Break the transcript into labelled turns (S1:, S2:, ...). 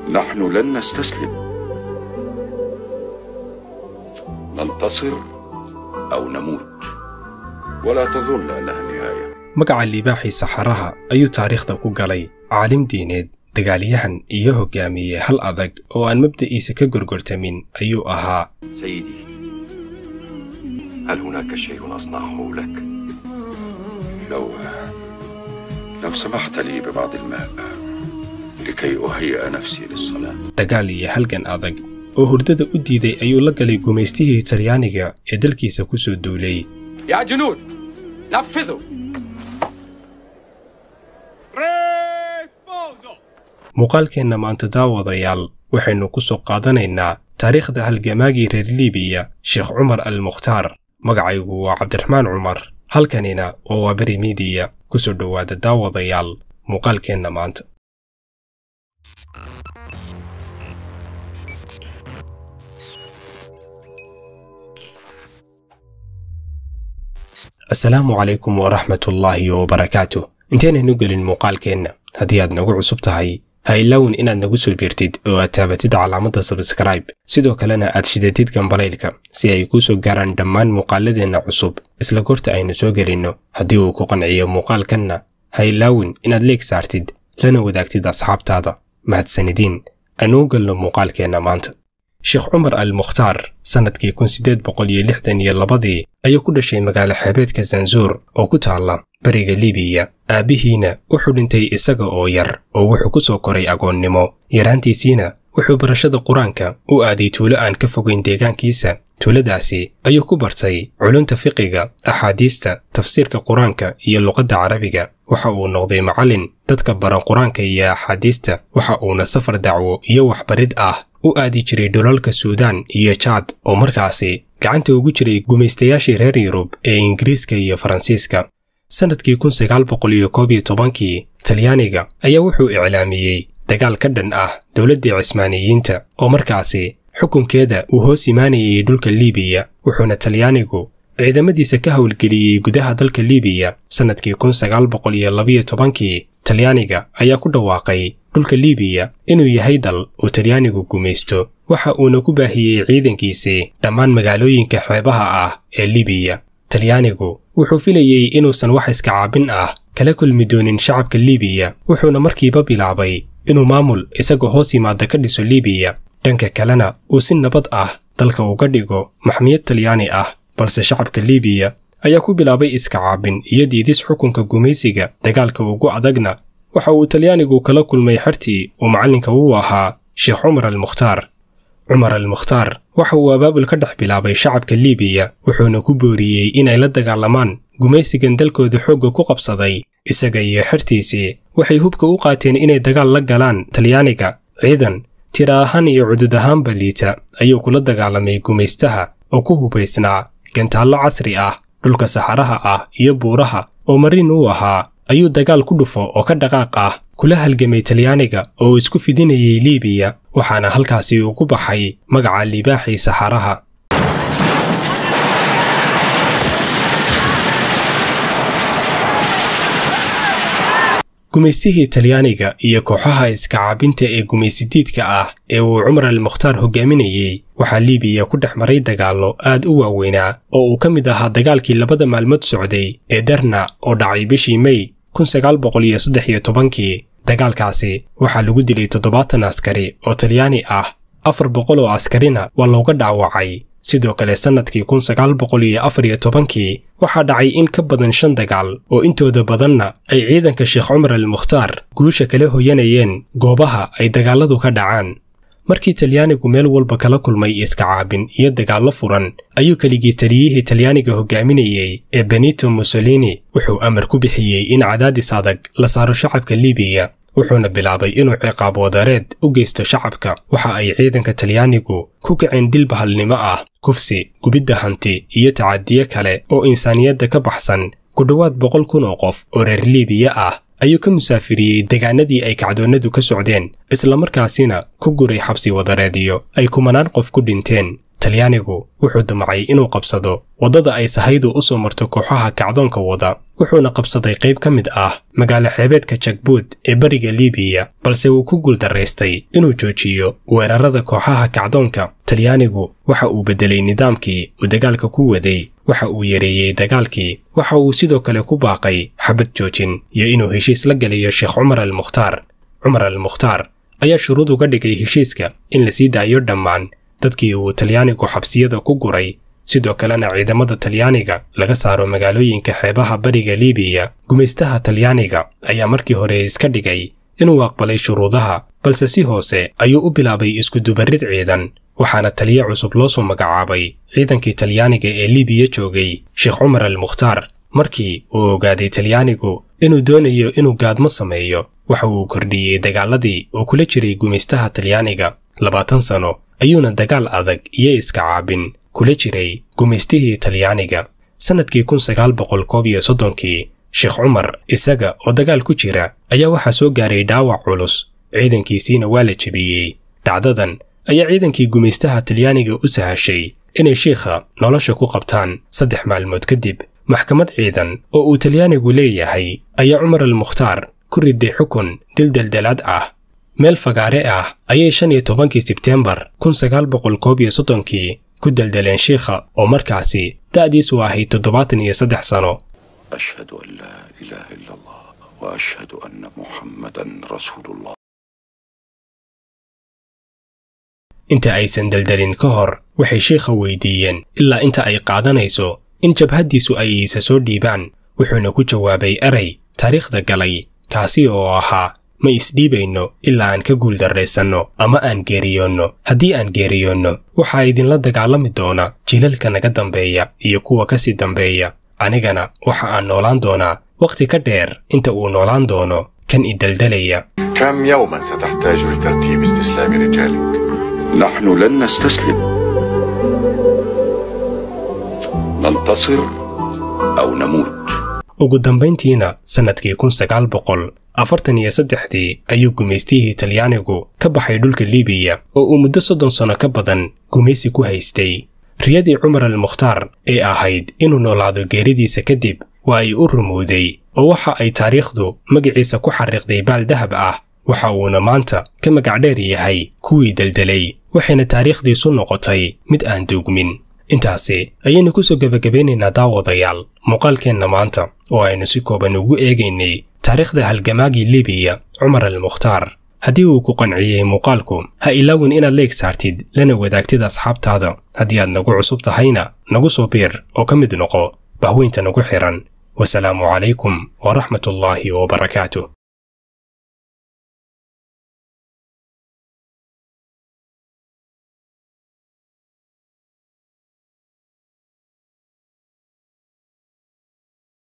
S1: نحن لن نستسلم ننتصر أو نموت ولا تظن أنها النهاية
S2: magaca libaaxii saxaraha ayuu taariikhda ku galay caalim diineed dagaalyahan iyo hogaamiye hal adag oo aan mabda'iisa ka gorgortamin ayuu ahaa
S1: سيدي هل هناك شيء أصنعه لك؟ لو لو سمحت لي ببعض الماء لكي أهيئ نفسي للصلاة
S2: dagaal iyo halgan adag oo hurdada u diiday ayuu la galay gumaystihii talyaaniga ee dalkiisa ku soo duulay
S3: يا جنود نفذوا
S2: muuqaalkeenna maanta daawadayaal waxaynu ku soo qaadanaynaa taariikhda halgamaagii reer liibiya sheekh cumar al mukhtaar magacaygu waa cabdiraxmaan cumar halkanina waa waaberi miidiya ku soo dhowaada daawadayaal muuqaalkeenna maanta asalaamu calaykum waraxmatullaahi wabarakaatu intaynaynu gelin muuqaalkeenna haddii aad nagu cusub tahay ha ilaawin inaad nagu soo biirtid oo aad taabatid calaamadda sabskraibe sidoo kalena aad shidatid gambalaylka si ay kuu soo gaaraan dhammaan muuqaaladeenna cusub isla goorta aynu soo gelinno haddii uu ku qanciyo muuqaalkanna ha ilaawin inaad leeg saartid lana wadaagtid asxaabtaada mahadsanidiin aanuu galno muuqaalkeenna maanta sheekh cumar al mukhtaar sannadkii kun siddeed boqol iyo lixdan iyo labadii ayuu ku dhashay magaalo xeebeedka zanzuur oo ku taalla bariga libiya aabbihiina wuxuu dhintay isaga oo yar oo wuxuu ku soo koray agoonnimo yaraantiisiina wuxuu barashada qur-aanka u aaday tuulo aan ka fogayn deegaankiisa tuuladaasi ayuu ku bartay culunta fiqiga axaadiista tafsiirka qur-aanka iyo luqadda carabiga waxa uu noqday macallin dadka bara qur-aanka iyo axaadiista waxa uuna safar dacwo iyo waxbarid ah u aadi jiray dhulalka suudaan iyo jaad oo markaasi gacanta ugu jiray gumaystayaashii reer yurub ee ingiriiska iyo faransiiska sannadkii kun sagaal boqol iyo koob iyo tobankii talyaaniga ayaa wuxuu iclaamiyey dagaal ka dhan ah dowladdii cismaaniyiinta oo markaasi xukunkeeda uu hoos imaanayay dhulka liibiya wuxuuna talyaanigu ciidamadiisa ka howlgeliyey gudaha dalka liibiya sannadkii kun sagaal boqol iyo labiyo tobankii talyaaniga ayaa ku dhawaaqay dhulka liibiya inuu yahay dal uu talyaanigu gumaysto waxa uuna ku baahiyey ciidankiisii dhammaan magaalooyinka xeebaha ah ee liibiya talyaanigu wuxuu filayey inuusan wax iska caabin ah kala kulmi doonin shacabka liibiya wuxuuna markiiba bilaabay inuu maamul isagoo hoos yimaada ka dhiso liibiya dhanka kalena uu si nabad ah dalka uga dhigo maxmiyad talyaani ah balse shacabka liibiya ayaa ku bilaabay iska caabin iyo diidis xukunka gumaysiga dagaalka ugu adagna waxa uu talyaanigu kala kulmay xertii uu macallinka u ahaa sheekh cumar al mukhtaar cumar al mukhtaar waxa uu abaabul ka dhex bilaabay shacabka liibiya wuxuuna ku booriyey inay la dagaalamaan gumaysigan dalkooda xoogga ku qabsaday isaga iyo xertiisii waxay hubka u qaateen inay dagaal la galaan talyaaniga ciidan tira ahaan iyo cudud ahaanba liita ayuu kula dagaalamay gumaystaha oo ku hubaysnaa gantaallo casri ah dhulka saxaraha ah iyo buuraha oo marin u ahaa ayuu dagaal ku dhufo oo ka dhaqaaq ah kula halgamay talyaaniga oo isku fidinayay liibiya waxaana halkaasi uu ku baxay magaca libaaxii saxaraha gumaystihii talyaaniga iyo kooxaha iska caabinta ee gumaysidiidka ah ee uu cumar al mukhtaar hogaaminayey waxaa liibiya ku dhex maray dagaallo aad u waaweynaa oo uu ka mid ahaa dagaalkii labada maalmood socday ee darna oo dhacay bishii mey kun sagaal boqol iyo saddex iyo tobankii dagaalkaasi waxaa lagu dilay toddobaatan askari oo talyaani ah afar boqol oo askarina waa looga dhaawacay sidoo kale sannadkii kun sagaal boqol iyo afar iyo tobankii waxaa dhacay in ka badan shan dagaal oo intooda badanna ay ciidanka sheekh cumar al mukhtaar guusha kala hoyanayeen goobaha ay dagaalladu ka dhacaan markii talyaanigu meel walba kala kulmay iska caabin iyo dagaallo furan ayuu keligii taliyihii talyaaniga hogaaminayey ee benito mussolini wuxuu amar ku bixiyey in cadaadis adag la saaro shacabka liibiya wuxuuna bilaabay inuu ciqaab wadareed u geysto shacabka waxa ay ciidanka talyaanigu ku kaceen dil bahalnimo ah kufsi gubidda hanti iyo tacadiye kale oo insaaniyadda ka baxsan ku dhowaad boqol kun oo qof oo reer liibiya ah ayuu ka musaafiriyey degaanadii ay kacdoonnadu ka socdeen islamarkaasina ku guray xabsi wadareediyo ay kumanaan qof ku dhinteen talyaanigu wuxuu damcay inuu qabsado waddada ay sahaydu u soo marto kooxaha kacdoonka wada wuxuuna qabsaday qayb ka mid ah magaalo xeebeedka jagbuud ee bariga liibiya balse wuu ku guuldaraystay inuu joojiyo weerarada kooxaha kacdoonka talyaanigu waxa uu beddelay nidaamkii uu dagaalka ku waday waxa uu yareeyey dagaalkii waxa uu sidoo kale ku baaqay xabad joojin iyo inuu heshiis la geliyo sheekh cumar al mukhtaar cumar al mukhtaar ayaa shuruud uga dhigay heshiiska in la sii daayo dhammaan dadkii uu talyaanigu xabsiyada ku guray sidoo kalena ciidamada talyaaniga laga saaro magaalooyinka xeebaha bariga liibiya gumaystaha talyaaniga ayaa markii hore iska dhigay inuu aqbalay shuruudaha balse si hoose ayuu u bilaabay iskudubarid ciidan waxaana taliye cusub loo soo magacaabay ciidankii talyaaniga ee liibiya joogay sheekh cumar al mukhtaar markii uu ogaaday talyaanigu inuu doonayo inuu gaadmo sameeyo waxa uu kordhiyey dagaaladii uu kula jiray gumaystaha talyaaniga labaatan sano ayuuna dagaal adag iyo iska caabin kula jiray gumaystihii talyaaniga sannadkii kun sagaal boqol koob iyo soddonkii sheekh cumar isaga oo dagaal ku jira ayaa waxaa soo gaaray dhaawac culus ciidankiisiina waa la jebiyey dhacdadan ayaa ciidankii gumaystaha talyaaniga u sahashay inay shiikha nolosha ku qabtaan saddex maalmood kadib maxkamad ciidan oo uu talyaanigu leeyahay ayaa cumar al mukhtaar ku riday xukun dildaldalaad ah meel fagaare ah ayay shan iyo tobankii sebteembar kun sagaal boqol koob iyo soddonkii ku daldaleen shiikha oo markaasi da'diisu ahayd toddobaatan iyo saddex sano
S1: أشهد أن لا إله إلا الله وأشهد أن محمدا رسول الله
S2: inta aysan daldalin ka hor waxay shiikha weydiiyeen ilaa inta ay qaadanayso in jabhaddiisu ay iisa soo dhiibaan wuxuuna ku jawaabay eray taariikhda galay kaasi oo ahaa ma isdhiibayno ilaa aan ka guuldarraysanno ama aan geeriyoonno haddii aan geeriyoonno waxaa idinla dagaalami doona jilalka naga dambeeya iyo kuwa ka sii dambeeya anigana waxa aan noolaan doonaa wakhti ka dheer inta uu noolaan doono kan idaldalaya
S4: كم يوما ستحتاج لترتيب استسلام رجالك؟
S1: نحن لن نستسلم ننتصر أو نموت
S2: ugu dambayntiina sannadkii kun sagaal boqol afartan iyo saddexdii ayuu gumaystihii talyaanigu ka baxay dhulka liibiya oo uu muddo soddon sanno ka badan gumaysi ku haystay riyadii cumar al mukhtaar ee ahayd inuu noolaado geeridiisa kadib waa ay u rumowday oo waxa ay taariikhdu magaciisa ku xariiqday baal dahab ah waxa uuna maanta ka magacdheer yahay kuwii daldalay waxayna taariikhdiisu noqotay mid aan duugmin intaasi ayaynu ku soo gebagabeynaynaa daawadayaal muuqaalkeenna maanta oo aynu si kooban ugu eegaynay taariikhda halgamaagii libiya cumar al mukhtaar haddii uu ku qanciyey muuqaalku ha ilaawin inaad leeg saartid lana wadaagtid asxaabtaada haddii aad nagu cusub tahayna nagu soo biir oo ka mid noqo bahweynta nagu xihan wasalaamu calaykum waraxmatullaahi wabarakaatuh